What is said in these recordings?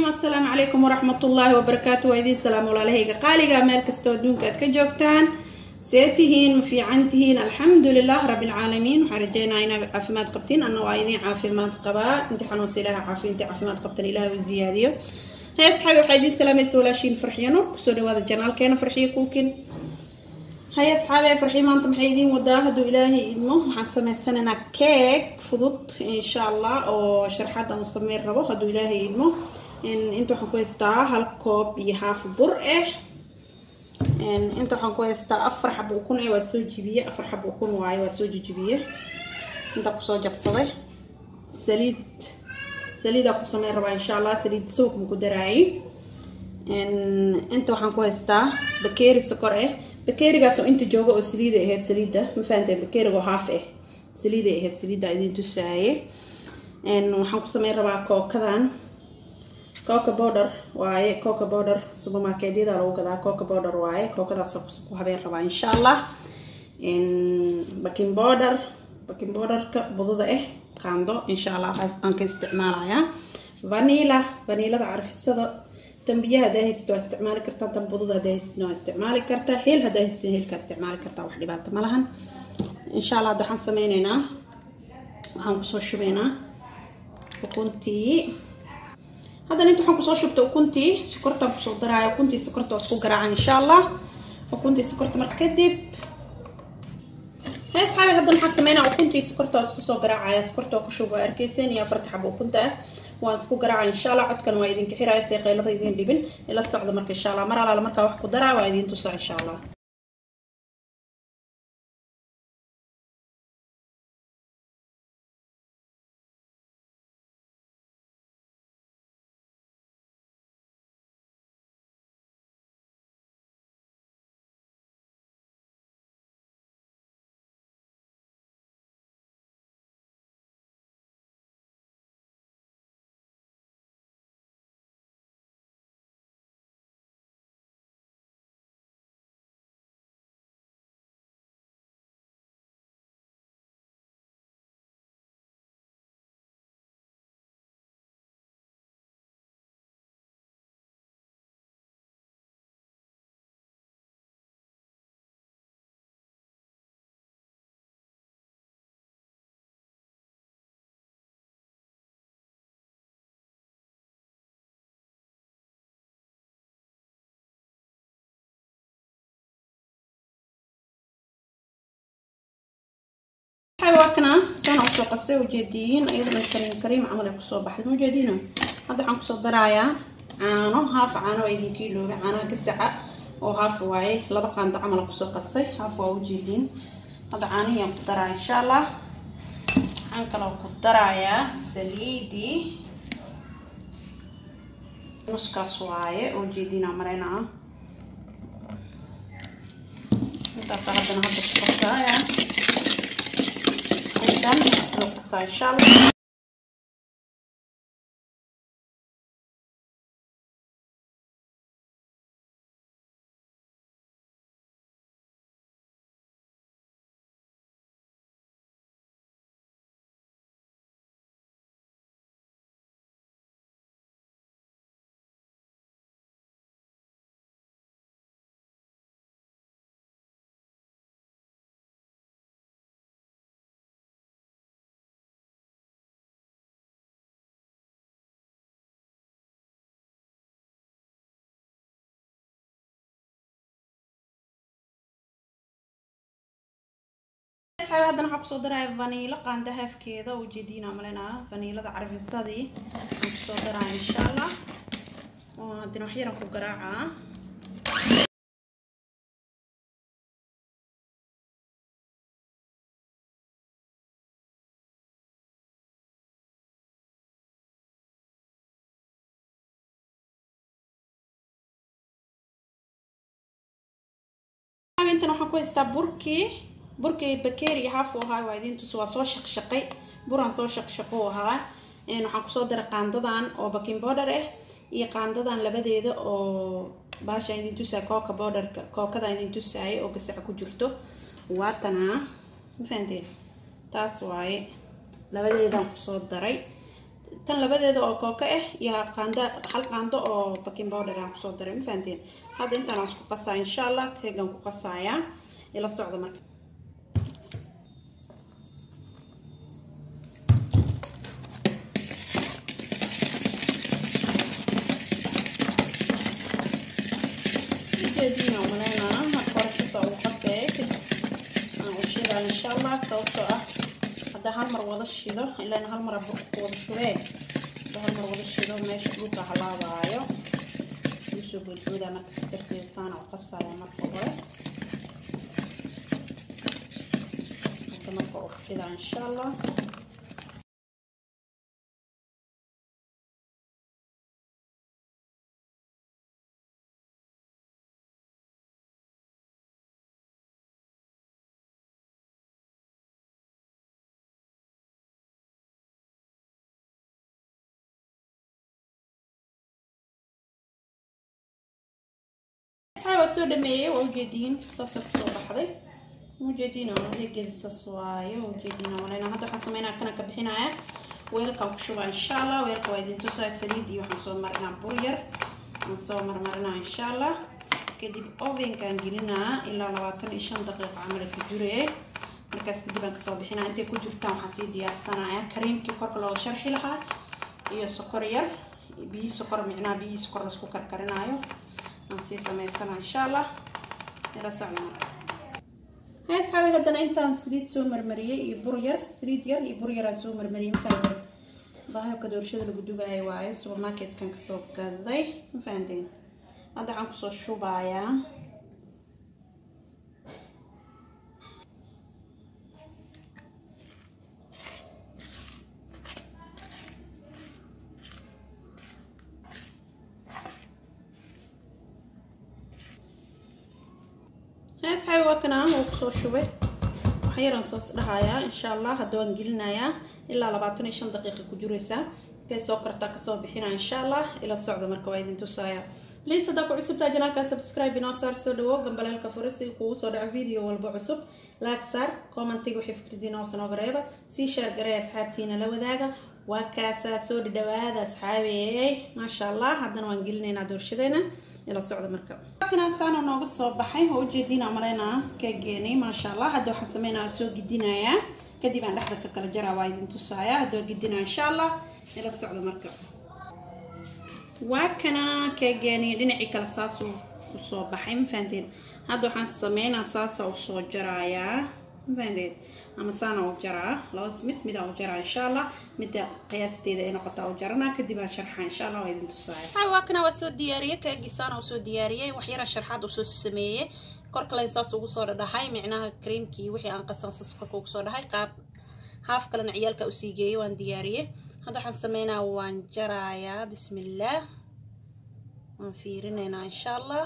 assalaamu calaykum waraxmat ullaahi wabarakaatu waa idiin salaam walaalahayga qaaliga meel kastoo adduunka aad ka joogtaan see tihiin ma fiican tihiin alxamdu lilah rabbilcaalamiin waxaan rajeynaa inaad caafimaad qabtiin anna waa idiin caafimaad qabaa inti xanuunsa ilaha caafiya inti caafimaad qabtan ilaah u ziyaadiyo hay asxaabi waxaa idiin salaamaysa walaashiin farxiyo nur kusoo dhawaada janaalkeena farxiyo kuukin hay asxaabi farxiyo maanta maxay idiin wadaa hadduu ilaahay idmo waxaan sameysanaynaa keeg fudud insha allah oo sharxad aan u sameyn rabo hadduu ilaahay idmo inta waxaan ku haystaa hal koob iyo haaf bur ah inta waxaan ku haystaa afar xabo ukun eh waa soo jibiye afar xabo ukun waaye waa soo jijibiye inta kusoo jabsaday saliid saliidaa ku sameyn rabaa insha allah saliid suuq ma ku daraayi inta waxaan ku haystaa bakeeri sokor ah bakeerigaas oo inta jooga oo saliida ahayd saliidda ma fahanteen bakeeriga oo haaf ah saliiday ahayd saliidda idin tusaaye waxaan ku sameyn rabaa kookadan coca border waaye coca border supermarketyada lagu gadaa coca border waaye kookadaas ku habeen rabaa insha allah baking border baking borderka budada ah qaando insha allah aan ka isticmaalayaa vanila vanilada carfisada tambiyaha hadaa haysatid waa isticmaali kartaa tan budada hadaa haysatid waa isticmaali kartaa heel hadaa haysatid heelkaa isticmaali kartaa wax dhibaato ma lahan insha allah hadda waxaan sameyneynaa waxaan kusoo shubeynaa ukuntii haddana inta waxaan kusoo shubtay ukuntii sokortaan kusoo daraaya ukuntii sokorta waa isku garaaca insha allah ukuntii sokorta marka kadib hee asxaabi haddana waxaan sameynaa ukuntii sokorta waa isku soo garaacaya sokorta waa ku shub waa arkeyseen iyo afarta xabo ukunta ah waan isku garaaca insha allah codkan waa idinka xiraaya see qaylada idin dhibin ila socda marka insha allah mar alaala markaa wax ku daraa waa idin tusaa insha allah waakana sana usoo qasay ujeediyiin iyadana kariim kariim camal ay kusoo baxday ma ujeediino hadda waxaan kusoo darayaa caano haaf caano waa idinkii iloobe caanaha gasaca oo haaf waaye laba qaando camal kusoo qasay haaf waa ujeediin hadda caanihiyaan ku daraa insha allah waxaan kaloo ku darayaa saliidii nuskaas waaye oo ujeediinaa mareynaa intaasa haddana hadda ku qasaaya dan luqsa inshallah haddana waxaan kusoo daraya vaniilo qaanda haafkeeda oo ujeediina malenaa vaniilada carfisadii waxaan kusoo daraya insha allah oo haddana wax yaran ku garaacaa intan waxaan ku haystaa burkii burkii bakeeri iyo haaf u ahaa waa idin tus waa soo shaqshaqay buraan soo shaqshaqo u ahaa waxaan kusoo daray qaandadan oo baking border ah iyo qaandadan labadeeda oo baasha idin tusaa kooka borderka kookada idin tusaaya oo gasaca ku jirto waatanaa ma fahanteen taas waaye labadeedaan kusoo daray tan labadeeda oo kooka ah iyo qaando hal qaando oo baking powder aan kusoo daray ma fahanteen hadda intaan aan isku qasaa insha allah keegan ku qasayaa ila socda marka ujeediina umaleynaa marka hore sisa ugu qasee kadib aan u shidaa insha allah sababtoo ah hadda hal mar wada shido ilaan hal mar burka ku wada shubee hadda hal mar wada shido meesha dhulka halaabaayo usoo boodboodaa marka si darteed saana u qasaya marka hore hadda marka u shidaa insha allah waa soo dhameeyey waa ujeediin saasa kusoo baxday ujeediin adeegeeda saas waaye ujeediin waleyna hadda waxaan sameynaa kana ka bixinaya weelkan ku shubaa insha allah weelka waa idin tusaa saliid iyo waxaan soo marinaa bur yar aan soo marmarinaa insha allah kadib ovenkaan gelinaa ilaa labaatan iyo shan daqiiqo camal ku juree markaas kadib aan kasoo bixinaa intay ku jirtaan waxaan sii diyaarsanaya kareemkii korka looga sharxi lahaa iyo sokor yar biyi sokor micnaa biyi sokor laisku karkarinaayo aan sii samaysana insha allah ila socda marka hay asxaabi haddana intaan saliid soo marmariyey iyo bur yar saliid yar iyo bur yar aan soo marmariyey mafahantay bahalka doorashada lagu dubaayo waaye supermarketkan kasoo gaday ma fahanteen hadda waxaan kusoo shubayaa asxaabi waa kana wuu kusoo shubay waxyaraan saas dhahayaa insha allah hadda waan gelinayaa ilaa labaatan iyo shan daqiiqa ku jiraysaa markay soo kartaa kasoo bixinaa insha allah ila socda marka waa idin tusaaya please haddaa ku cusubtaa janaalka subscribe inoo saar soo dhawo gambaleelka fure si kugu soo dhaco video walba cusub laag saar commentiga wixii fikradiina hoos nooga reeba sii sheer garee asxaabtiina la wadaaga waa kaasaa soo dhadhawaada asxaabeey maasha allah haddana waan gelinaynaa doorshadeyna ila socda marka kana saana nooga soo baxay oo ujeediina maleynaa keegeenay maasha allah hadda waxaan sameynaa soo gidinayaa kadib aan dhexda ka kala jaraa waa idin tusaaya hadda waa gidinaa insha allah ila socda marka waa kana keegeenay dhinacii kale saasuu usoo baxay ma fahanteen hadda waxaan sameynaa saasa usoo jaraayaa ma fahanteen ama saana u jaraa labadaas mid midaa u jaraa insha allah midda qiyaasteeda ay noqotaa u jaranaa kadib aan sharxaa insha allah waa idin tusaaya hay waa kana waa soo diyaariyey keegii saana u soo diyaariyey wax yara sharxaad usoo sameeyey korkale saas ugu soo dhadhahay micnaha creamkii wixii aan qasan saas korka ugu soo dhahay qaab haaf kalena ciyaalka usii geeyey waan diyaariyey hadda waxaan sameynaa waan jarayaa bismillaah waan fiirinaynaa insha allah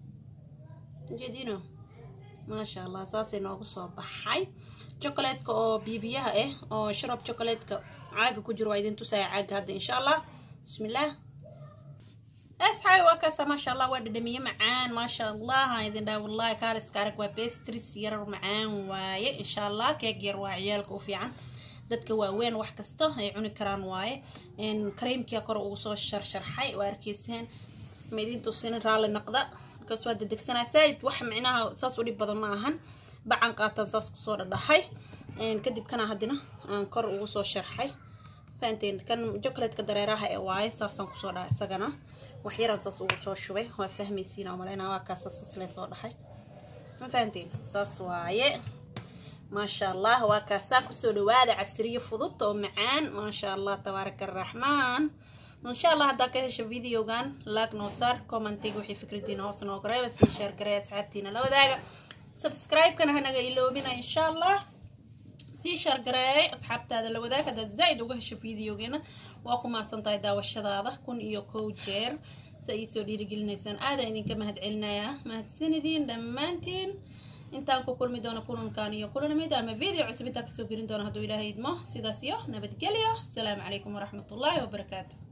ujeedino maasha allah saasay noogu soo baxay chocolatka oo biibiyaha ah oo sharab chocolatka caaga ku jiro waa idin tusaya caaga hadda insha allah bismillaah asxaabi waa kaasa maasha allah waa dhadhamiye macaan maasha allah aan idin dhaha wallahi kaaliska arag waa bestris yarar macaan waaye insha allah keeg yar waa ciyaalka u fiican dadka waaweyn wax kasta ay cuni karaan waaye kareemkia kor ugu soo sharsharxay waa arkeyseen ma idin tusinin raalli naqda markaas waa dedegsanaa saaid wax micnaha saas u dhib badan ma ahan bacan qaatan saas kusoo dhadhahay kadib kana haddina aan kor ugu soo sharxay fahanteen kan chocolatka dareeraha ee waaye saasaan kusoo dhahay isagana wax yaraan saas ugu soo shubay waa fahmaysiina maleyna waa kaasa saas lee soo dhahay ma fahanteen saas waaye maasha allah waa kaasaa kusoo dhawaada casriyo fudud oo macaan maasha allah tabaaraka araxmaan insha allah haddaa ka hesho videogan laag noo saar commentiga wixii fikradiina hoos nooga reeba sii sheer garay asxaabtiina la wadaaga subscribe-kana hanaga iloobina insha allah sii shaargareeyay asxaabtaada la wadaag haddaad zaa'id uga hesho videogeena waa ku mahadsan tahay daawashadaada kun iyo kow jeer si ay soo dhiirigelinaysaan aadaan idinka mahad celinayaa mahadsanidin dhammaantiin intaan ku kulmi doono kulankan iyo kulanimid ama video cusub intaan kasoo gelin doono hadduu ilaahay idmo sidaas iyo nabadgelyo asalaamu calaykum waraxmatullaahi wabarakaatu